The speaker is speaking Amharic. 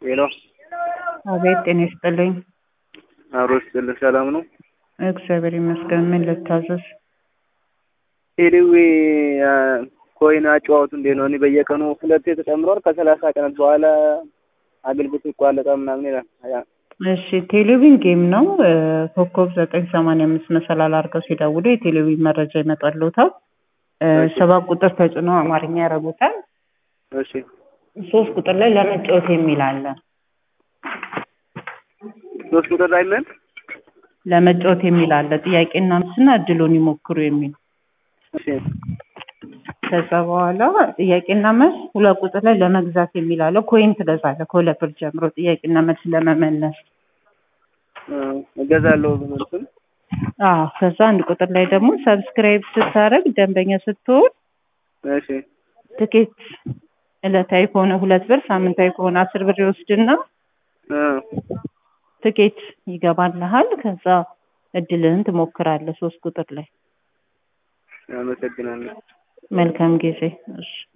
ሄሎ አቤት ጤና ይስጥልኝ። አብሮ ይስጥልኝ። ሰላም ነው? እግዚአብሔር ይመስገን። ምን ልታዘዝ? ቴሌዌ ኮይን አጨዋወቱ እንዴት ነው? እኔ በየቀኑ ሁለቴ ተጨምሯል። ከሰላሳ ቀናት በኋላ አገልግሎቱ ይቋረጣል ምናምን ይላል። ያ- እሺ ቴሌቪዥን ጌም ነው። ኮከብ ዘጠኝ ሰማንያ አምስት መሰላል አድርገው ሲደውሉ የቴሌቪዥን መረጃ ይመጣልዎታል። እሺ። ሰባት ቁጥር ተጭነው አማርኛ ያደርጉታል። እሺ ሶስት ቁጥር ላይ ለመጫወት የሚል አለ። ሶስት ቁጥር ላይ ምን? ለመጫወት የሚል አለ። ጥያቄና መልስና እድሉን ይሞክሩ የሚል እሺ ከዛ በኋላ ጥያቄና መልስ ሁለት ቁጥር ላይ ለመግዛት የሚል አለ። ኮይን ትገዛለህ ከሁለት ብር ጀምሮ ጥያቄና መልስ ለመመለስ። እ እገዛለሁ ብሎትም አዎ ከዛ አንድ ቁጥር ላይ ደግሞ ሰብስክራይብ ስታደርግ ደንበኛ ስትሆን እሺ ትኬት ዕለታዊ ከሆነ ሁለት ብር ሳምንታዊ ከሆነ አስር ብር ይወስድና እ ትኬት ይገባልሃል። ከዛ እድልህን ትሞክራለህ ሶስት ቁጥር ላይ። አመሰግናለሁ። መልካም ጊዜ። እሺ